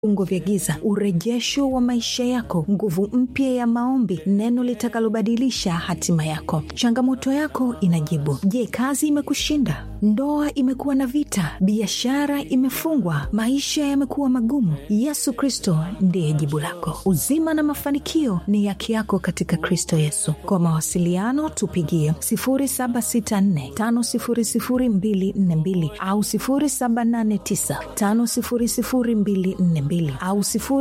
vifungo vya giza, urejesho wa maisha yako, nguvu mpya ya maombi, neno litakalobadilisha hatima yako. Changamoto yako inajibu. Je, kazi imekushinda? Ndoa imekuwa na vita? Biashara imefungwa? Maisha yamekuwa magumu? Yesu Kristo ndiye jibu lako. Uzima na mafanikio ni yake yako katika Kristo Yesu. Kwa mawasiliano tupigie 0764500242 au 0789500242 au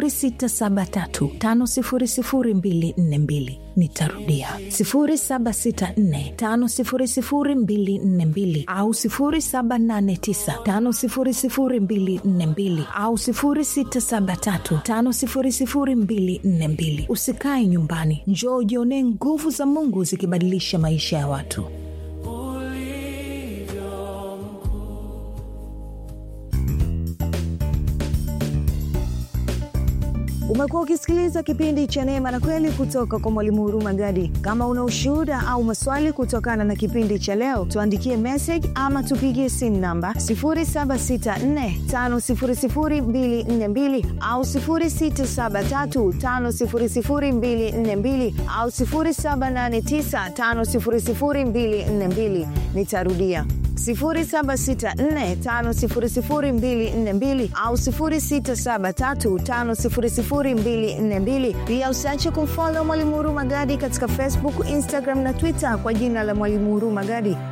0673500242. Nitarudia 0764500242 au 0789500242 au 0673500242. Usikae nyumbani, njoo ujionee nguvu za Mungu zikibadilisha maisha ya watu. Umekuwa ukisikiliza kipindi cha Neema na Kweli kutoka kwa Mwalimu Huruma Gadi. Kama una ushuhuda au maswali kutokana na kipindi cha leo, tuandikie message ama tupigie simu namba 0764500242 au 0673500242 au 0789500242. Nitarudia 0764500242 au 0673500242. Pia usiache kumfolo Mwalimu Huruma Gadi katika Facebook, Instagram na Twitter kwa jina la Mwalimu Huruma Gadi.